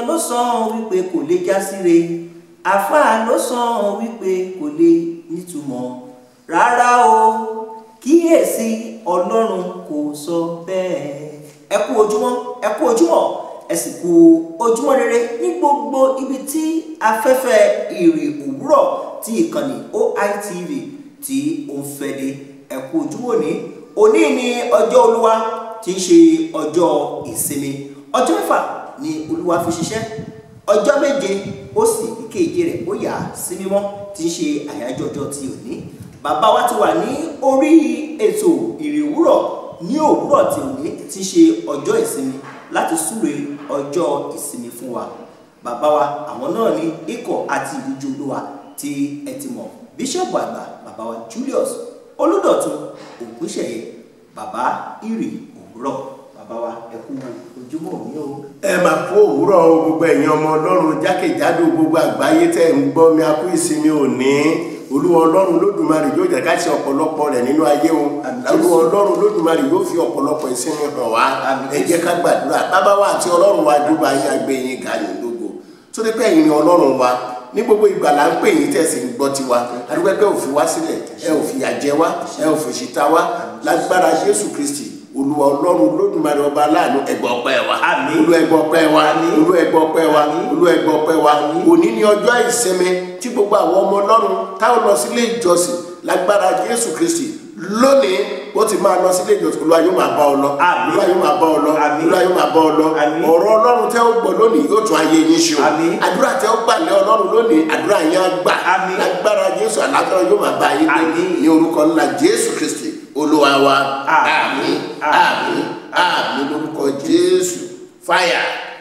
ènìyàn ló sọ wípé kò lè já síre àfáà ló sọ wípé kò lè nítumọ̀ rárá o kíyèsí ọlọ́run kò sọ bẹ́ẹ̀ ẹ kú ojúmọ́ ẹ kú ojúmọ́ ẹ sì kú ojúmọ́ rere ní gbogbo ibi tí afẹ́fẹ́ ìrì òwúrọ̀ tí ìkànnì OITV tí ó ń fẹ́ dé ẹ kú ojúmọ́ ní òní ní ọjọ́ olúwa tí ń ṣe ọjọ́ ìsinmi ọjọ́ mẹ́fà ni olúwa fi ṣiṣẹ́ ọjọ́ méje ó sì ìkeje rẹ̀ ó yà sí mímọ́ tí ń ṣe àyájọ́ ọjọ́ ti òní bàbá wa ti wà ní orí ètò ìrì òwúrọ̀ ní òwúrọ̀ tí òní tí ń ṣe ọjọ́ ìsinmi láti súre ọjọ́ ìsinmi fún wa bàbá wa àwọn náà ní ikọ̀ àti ìdíje olúwa tí ẹ ti mọ̀ bíṣọ̀bù àgbà bàbá wa Julius Olúdọ̀tun Ògúnṣẹ̀yẹ bàbá ìrì òwúrọ̀ bàbá wa ẹ kú ojúmọ́ òní o. ẹ máa kó òwúrọ̀ o, gbogbo ẹ̀yin ọmọ ọlọ́run jákèjádò gbogbo àgbáyé tẹ̀ ń gbọ́ mi a kú ìsinmi òní olúwa ọlọ́run lódùmarè yóò jẹ́ ká ṣe ọ̀pọ̀lọpọ̀ rẹ̀ nínú ayé o Àmín. olúwa ọlọ́run lódùmarè yóò fi ọ̀pọ̀lọpọ̀ ìsinmi hàn wá Àmín. ẹ jẹ́ ká gbàdúrà bàbá wa àti ọlọ́run wa dúpọ̀ ayé àgbẹ̀ yín ga yín lógo tó dé pé ẹ̀yin ni ọlọ́run wa ní gbogbo ìgbà là ń pè yín tẹ̀sí ń gbọ́ tiwa adúgbò pé ò fi wá sílẹ̀ ẹ ò fi yà jẹ wá ẹ ò fi ṣìta wá lágbára Jésù Kristi olúwa ọlọ́run lódùmarè ọba aláàánú ẹgbọ́ ọpẹ́ wa Àmín. olú ẹgbọ́ ọpẹ́ wa olú ẹgbọ́ ọpẹ́ wa olú ẹgbọ́ ọpẹ́ wa òní ni ọjọ́ ìsinmi tí gbogbo àwọn ọmọ ọlọ́run táwọn lọ sílé ìjọsìn lágbára Jésù Kristi lónìí ó ti máa lọ sílé ìjọsìn olúwa yóò máa bá ọ lọ Àmín. olúwa yóò máa bá ọ lọ Àmín. olúwa yóò máa bá ọ lọ Àmín. ọ̀rọ̀ ọlọ́run tẹ́ ó gbọ́ lónìí yóò tún ayé yín ṣe o Àmín. àdúrà tẹ́ ó gbà lé ọlọ́run lónìí àdúrà yín á gbà Àmín. lágbára Jésù àlàáfíà yóò máa bá yín gbé Àmín. ní orúkọ ńlá Jésù Kristi olúwa wa Àmín. àmín àmín àmín lórúkọ Jésù fáyà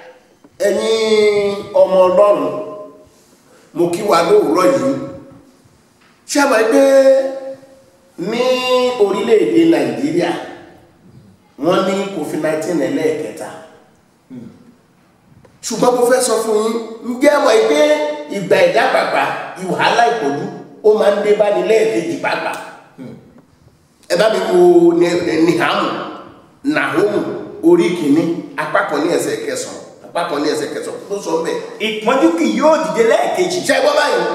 ẹ̀yin ọmọ ọlọ́run mo kí wa lóòrọ̀ yìí ṣé àmọ́ pé ní orílẹ̀-èdè Nàìjíríà wọ́n ní COVID-19 ẹlẹ́ẹ̀kẹta ṣùgbọ́n mo fẹ́ sọ fún yín ǹjẹ́ mọ̀ pé ìgbà ẹ̀dá pàpà ìwàhálà ìpọ̀jù ó máa ń dé bá ní lẹ́ẹ̀kejì pàpà ẹ bá mi wo nihamu nahomu orí kìíní apá kan ní ẹsẹ̀ kẹsàn-án apá kan ní ẹsẹ̀ kẹsàn-án tó sọ bẹ́ẹ̀ ìpọ́njú kì yóò dìde lẹ́ẹ̀kejì ṣe gbọ́ báyìí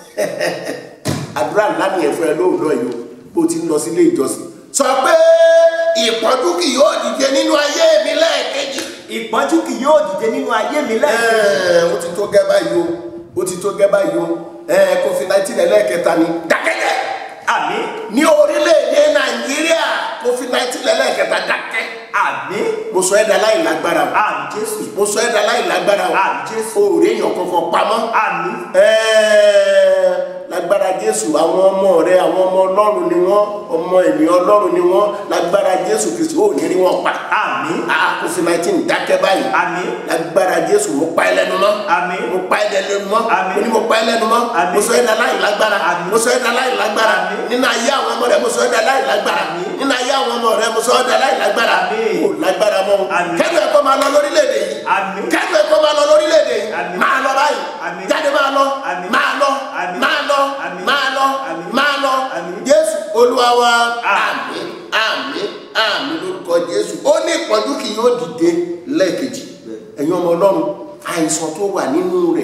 àdúrà ńlá ni ẹ̀fọ́ ẹ lóòrọ̀ yìí o bó ti ń lọ sílé ìjọsìn sọ pé ìpọ́njú kì yóò dìde nínú ayé mi lẹ́ẹ̀kejì ìpọ́njú kì yóò dìde nínú ayé mi lẹ́ẹ̀kejì Ẹ́ẹ̀, ó ti tó gẹ́ báyìí o ó ti tó gẹ́ báyìí o ẹ́ẹ̀ covid-19 ẹlẹ́ẹ̀kẹta ni dákẹ́jẹ́ àmín ní orílẹ̀-èdè nàìjíríà covid-19 ẹlẹ́ẹ̀kẹta dákẹ́ àmín mo sọ ẹ́ dá láì lágbára o àmín Jésù mo sọ ẹ́ dá láì lágbára o Àmín Jésù. o ò rí èèyàn kankan pamọ́ àmín Ẹ́ẹ̀, lágbára jésù àwọn ọmọ rẹ àwọn ọmọ ọlọ́run ni wọ́n ọmọ ènìyàn ọlọ́run ni wọ́n lágbára jésù kristu ó ní rí wọn pa àmín ah covid-19 dákẹ́ báyìí àmín lágbára jésù mo pa ẹ́ lẹ́nu mọ́ àmín mo pa ẹ́ lẹ́nu mọ́ Àmín. mo ní mo pa ẹ́ lẹ́nu mọ́ Àmín. mo sọ ẹ́ dá láì lágbára Àmín. mo sọ ẹ́ dá láì lágbára Àmín. nínú ayé àwọn ọmọ rẹ mo sọ ẹ́ dá láì lágbára Àmín. nínú ayé àwọn ọmọ rẹ mo sọ ẹ́ dá láì lágbára Àmín. o lágbára mọ́ o Àmín. kẹ́nu ẹ̀kọ́ máa lọ lórílẹ̀‐èdè yìí Àmín. kẹ́nu ẹ̀kọ́ máa lọ lórílẹ̀‐èdè yìí Àmín. máa lọ báyìí Àmín. jáde máa lọ Àmín. máa lọ Àmín. máa lọ Àmín. máa lọ Àmín. máa lọ Àmín. jésù olúwa wa Àmín. àmín àmín àmín lórúkọ jésù ó ní ìpọ́njú kì yóò dìde lẹ́ẹ̀kejì ẹ̀yin ọmọ ọlọ́run àìsàn tó wà nínú rẹ̀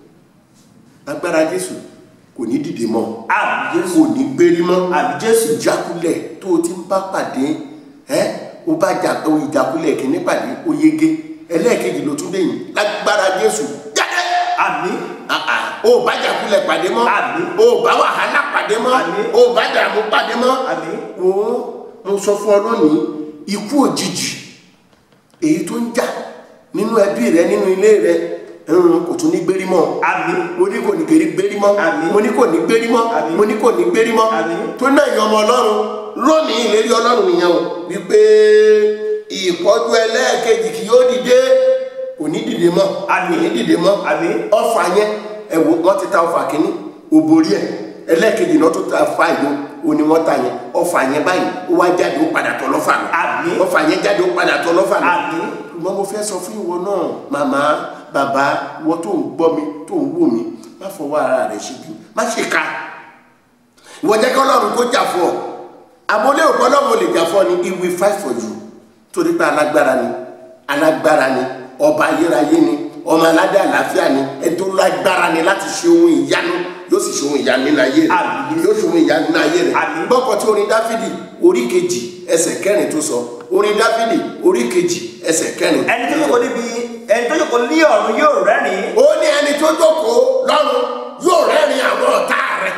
agbára jésù kò ní dìde mọ́ àmín Jésù kò ní gbérí mọ́ àmín Jésù ìjákulẹ̀ tó o ti ń bá pàdé ẹ́ o bá jà o ìjákulẹ̀ kìíní pàdé o yege ẹlẹ́ẹ̀kejì ló tún dẹ̀yìn lágbára jésù jáde àmín Ah, ah. o bá jàkulẹ̀ pàdé mọ́ Àmín. o bá wàhálà pàdé mọ́ Àmín. o bá dààmú pàdé mọ́ àmín o mo sọ fún ọ lónìí ikú òjijì èyí tó ń jà nínú ẹbí rẹ nínú ilé rẹ ẹ̀hún, kò tún ní gbérí mọ́ àmín mo ní kò ní gbérí gbérí mọ́ Àmín. mo ní kò ní gbérí mọ́ Àmín. mo ní kò ní gbérí mọ́ Àmín. tó náà yan ọmọ ọlọ́run lónìí ìlérí ọlọ́run nìyẹn o wípé ìpọ́jú ẹlẹ́ẹ̀kejì kì yóò dìde kò ní dìde mọ́ Àmín. kò ní dìde mọ́ Àmín. ọfà yẹn ẹ wò wọ́n ti ta ọfà kínní òbórí ẹ̀ ẹlẹ́ẹ̀kejì náà tó ta fa ìlú òní wọ́n ta yẹn ọfà yẹn báyìí ó wá jáde ó padà tọ̀ lọ́fà mi Àmín. ọfà yẹn jáde ó padà tọ̀ lọ́fà mi àmín ṣùgbọ́n mo fẹ́ sọ fún ìwọ náà màmá bàbá ìwọ tó ń gbọ́ mi tó ń wò mí má fọwọ́ ara rẹ̀ ṣe bí má ṣe ká ìwọ jẹ́ kí ọlọ́run kó jà fún ọ àmọ́ lé òkú ọlọ́run ò lè jà fún ọ ni he will fight for you torí pé alágbára ni alágbára ni ọba ayérayé ni ọmọ aládé àlàáfíà ni ẹni tó lágbára ni láti ṣe ohun ìyanu yóò sì ṣe ohun ìyanu nínú ayé rẹ Àmín. yóò ṣe ohun ìyanu nínú ayé rẹ Àmín. gbọ́kọ̀ tí orin dáfídì orí kejì ẹsẹ̀ kẹrin tó sọ orin dáfídì orí kejì ẹsẹ̀ kẹrin ẹni tó jókòó níbi ẹni tó jókòó ní ọ̀run yóò rẹ́rìn-ín ó ní ẹni tó jókòó lọ́run yóò rẹ́rìn àwọn ọ̀tá rẹ̀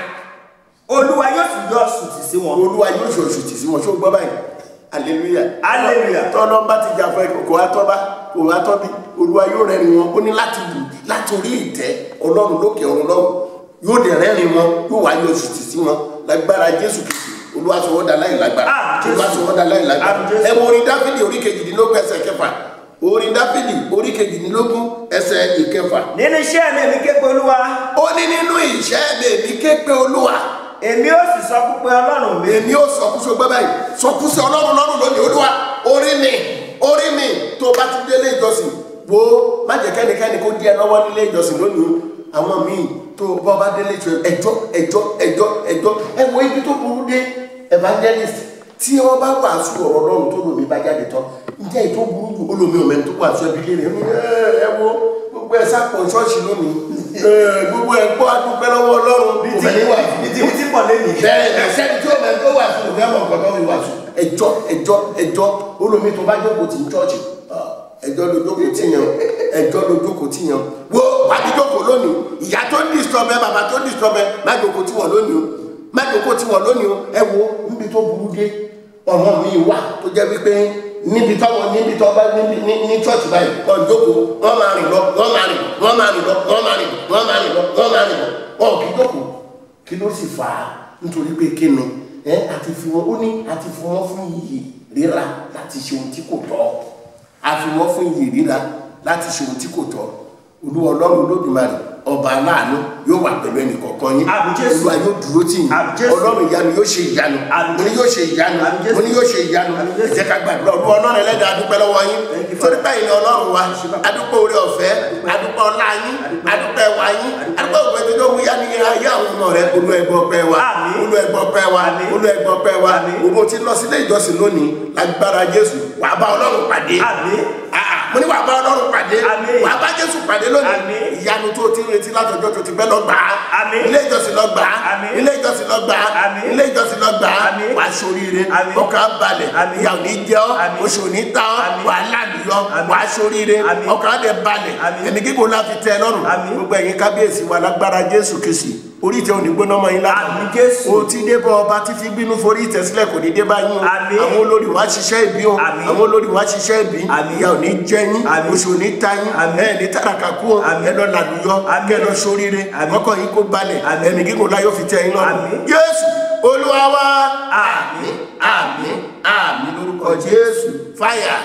olúwa yóò sì yọ sùtì sí wọn. olúwa yóò ṣe oṣù tì sí wọn ṣó gbọ́ báyìí hallelujah Hallelujah. tọ́lọ́ bá ti jà fún ẹ kò wá tọ́ bá kò wá tọ́ bí olúwa yóò rẹ́rìn wọn ó ní láti wù láti orí ìtẹ́ ọlọ́run lókè ọ̀run lọ́run yóò dẹ̀ rẹ́rìn wọn yóò wá yọ oṣù tì sí wọn lágbára jésù kìí olúwa sọ wọ́n dá láì lágbára Ah, Jésù. olúwa sọ wọ́n dá láì lágbára Ah, Jésù. ẹ wo orin dáfídì orí kejìdínlógún ẹsẹ̀ kẹfà orin dáfídì orí kejìdínlógún ẹsẹ̀ ìkẹfà nínú iṣẹ́ mi èmi ké pe olúwa ó ní nínú ìṣẹ́ mi èmi ké pe olúwa èmi ó sì sọ pé ọlọ́run mi èmi ò sọkúsọ gbẹ báyìí sọkúsọ ọlọ́run lọ́rùn lónìí olúwa orí mi orí mi tó bá ti délé ìjọsìn wo má jẹ́ kẹ́nikẹ́ni kó díẹ̀ lọ́wọ́ nílé ìjọsìn lónìí o àwọn míì tó bá bá délé ìjọsìn ẹjọ́ ẹjọ́ ẹjọ́ ẹjọ́ ẹ wo ibi tó burú dé evangelist tí wọ́n bá wàásù ọ̀rọ̀ lọ́run tó lómi bá jáde tán ǹjẹ́ ètò burú jù olómi ọ̀mẹ́ tó wàásù ẹbí lé rẹ̀ ẹ wo gbogbo ẹ sápọ̀ ṣọ́ọ̀ṣì lónìí ẹ, gbogbo ẹ gbọ́ adúpẹ́ lọ́wọ́ ọlọ́run kò fẹ́ ní wàásù bìtìbìtì pọ̀ lẹ́nu bẹ́ẹ̀ ni sẹ́ni tí o mẹ́ tó wà fún ìfẹ́ mọ̀ nǹkan tó fi wà fún. ẹjọ́ ẹjọ́ ẹjọ́ olómi tó bá jókòó tì ń chọ́ọ̀chì ẹjọ́ ló jókòó tì yàn ẹjọ́ ló jókòó tì yàn wo wàá jókòó lónìí ìyá tó ń disturb ẹ bàbá tó ń disturb ẹ má jókòó tì wọ́n lónìí o má jókòó tì wọ́n lónìí o ẹ wo níbi tó burú dé ọmọ mi wà tó jẹ́ wípé níbi tọ́wọ́ níbi tọ́ bá níbi ní ní chọ́ọ̀chì báyìí wọ́n jókòó wọ́n máa rìn lọ wọ́n máa rìn lọ wọ́n máa rìn lọ wọ́n máa rìn lọ wọ́n máa rìn lọ wọ́n máa rìn lọ wọn ò kì í jókòó kí ló sì fà á nítorí pé kí ni ẹ àti fi wọn ó ní àti fi wọn fún iyì rírà láti ṣe ohun tí kò tọ́ àfi wọn fún iyì rírà láti ṣe ohun tí kò tọ́ olúwa ọlọ́run olódùmarè ọba aláàánú yóò wà pẹ̀lú ẹnì kọ̀ọ̀kan yín Àmín Jésù. olúwa yóò dúró tì yín Àmín Jésù. ọlọ́run ìyanu yóò ṣe ìyanu Àmín mo ní yóò ṣe ìyanu Àmín Jésù. mo ní yóò ṣe ìyanu Àmín Jésù. ẹ jẹ́ ká gbàdúrà olúwa ọlọ́run ẹlẹ́dàá adúpẹ́ lọ́wọ́ yín Thank you, torí Father. báyìí ni ọlọ́run wa adúpẹ́ orí ọ̀fẹ́ adúpẹ́ ọlá yín adúpẹ́ wa yín adúpẹ́ òwe tó tó wúyá ní ayé àwọn ọmọ rẹ olú ẹgbọ́ pẹ́ wa Àmín. olú ẹgbọ́ pẹ́ wa Àmín. olú ẹgbọ́ pẹ́ wa Àmín. gbogbo tí lọ sílé ìjọsìn lónìí lágbára jésù wà bá ọlọ́run pàdé àmín Ah, ah, mo ní wà bá ọlọ́run pàdé Àmín. wà bá jésù pàdé lónìí Àmín. ìyanu tó ti ń retí látọjọ́ tó ti pẹ́ lọ gbà á Àmín. ilé ìjọsìn lọ gbà á Àmín. ilé ìjọsìn lọ gbà á Àmín. ilé ìjọsìn lọ gbà á Àmín. wà á ṣoríire Àmín. ọkàn á balẹ̀ Àmín. ìyà ò ní jẹ ọ́ Àmín. oṣù ò ní ta ọ́ Àmín. wà á lálùyọ Àmín. wà á ṣoríire Àmín. ọkàn á dẹ̀ balẹ̀ Àmín. ẹ̀mí gígùn la fi tẹ́ ẹ lọ́rùn Àmín. gbogbo ẹ̀yin kábíyèsí wa lágbára jésù kìsì orí ìtẹ́ òní gbóná mọ́ yín lára Àmín Jésù. o ti dé bọ́ ọba tí fi bínú forí ìtẹ́ sílẹ̀ kò ní dé bá yín o Àmín. àwọn olórí wa ṣiṣẹ́ ìbí o Àmín. àwọn olórí wa ṣiṣẹ́ ìbí Àmín. ìyà ò ní jẹ yín Àmín. oṣù ò ní ta yín Àmín. ẹ̀ ní tàràkà kú o Àmín. ẹ lọ làlùyọ Àmín. kẹ lọ sóríire Àmín. ọkọ̀ yín kó balẹ̀ Àmín. ẹ̀mí gígùn láyọ̀ fi tẹ́ yín lọ́rùn Àmín. Jésù olúwa wa Àmín. àmín àmín lórúkọ Jésù fáyà.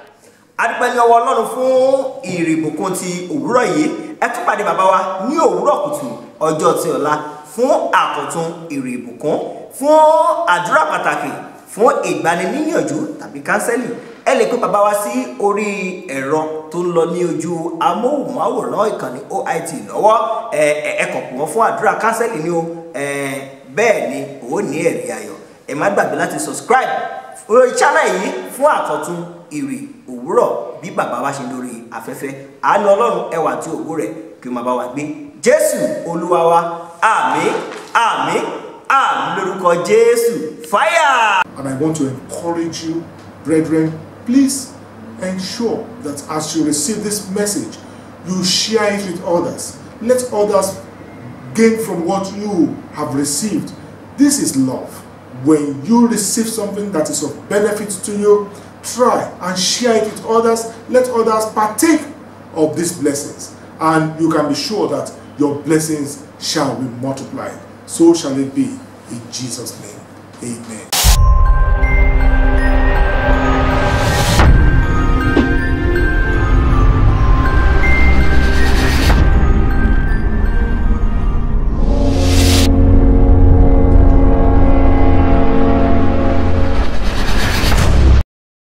adúpẹ́ ní ọwọ́ ọlọ́run fún ìrìbùkún ti òwúrọ̀ yìí ẹ tún pàdé bàbá wa ní òwúrọ̀ kùtù ọjọ́ ti ọ̀la fún àkọ́tún ìrìbùkún fún àdúrà pàtàkì fún ìgbaniníyànjú tàbí kánsẹ́lì ẹ lè pè bàbá wa sí orí ẹ̀rọ tó ń lọ ní ojú amóhùnmáwòrán ìkànnì OIT lọ́wọ́ ẹ ẹ ẹ kàn pè wọ́n fún àdúrà kánsẹ́lì ni o ẹ bẹ́ẹ̀ ni ó ní ẹ̀rí ayọ̀ ẹ má gbàgbé láti subscribe lórí channel yìí fún àkọ́tún ìrì òwúrọ̀ bí bàbá wa ṣe lórí afẹ́fẹ́ àánú ọlọ́run ẹwà àti ògo rẹ̀ kí o máa bá wa gbé jésù olúwa wa àmín àmín àmín lórúkọ jésù fáyà. And I want to encourage you, brethren, please ensure that as you receive this message, you share it with others. Let others gain from what you have received. This is love. When you receive something that is of benefit to you, try and share it with others. Let others partake of these blessings. And you can be sure that your blessings shall be multiplied. So shall it be in Jesus' name. Amen.